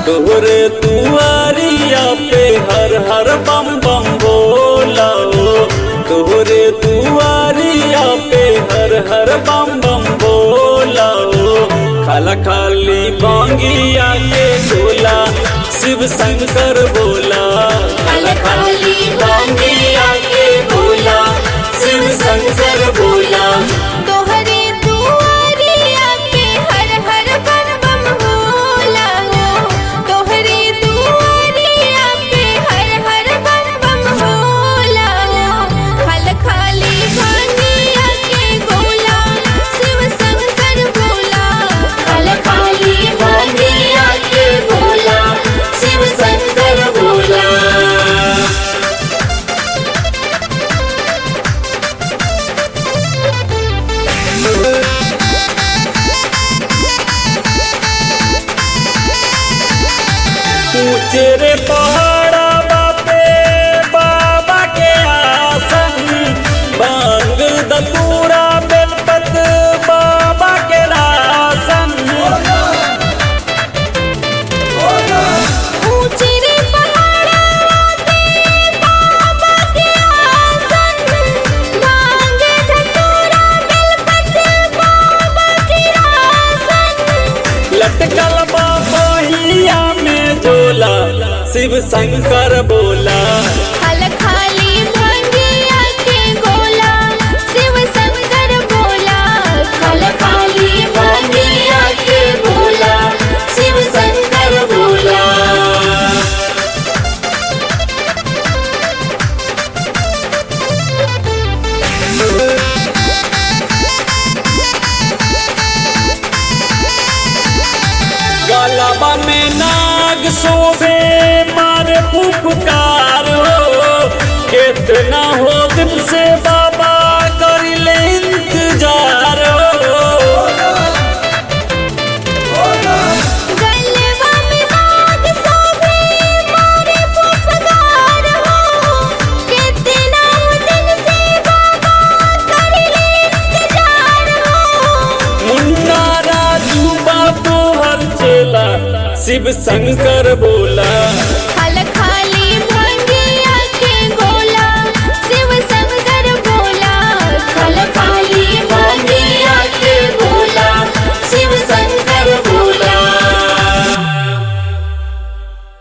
तोहरे दुआरिया पे हर हर बम बम बोला ओ तोहरे दुआरिया पे हर हर बम बम बोला ओ खाला खाली बांगिया के गोला शिव शंकर बोला खाला खाली बांगिया के गोला शिव शंकर बोला तोहरे दुआरिया पे हर हर बम बम भोला हो तोहरे दुआरिया पे हर हर बम बम भोला हो खल खाली भांगिया के गोला शिव शंकर भोला खाला खाली बांगिया के गोला शिव शंकर बोला ऊंचे रे पहाड़ा बापे बाबा के आसन बांग दतूरा बेलपत बाबा के रासन ऊंचे रे पहाड़ा पे बाबा के आसन भांगे धतूरा बेलपत्र बाबा के आसन लटकल बाहिया में झोला शिव शंकर बोला खल खाली भांगिया के गोला शिव शंकर बोला खल खाली बांगिया के बोला शिव शंकर बोला गलबा में नाग शोभे मारे फुफकार हो कितना हो दिन से बाबा करिले इंतजार हो गलवा में नाग शोभे मारे पुपकार हो कितना दिन से बाबा करिले इंतजार हो मुन्ना राजू बाबू हर चेला शिव शंकर बोला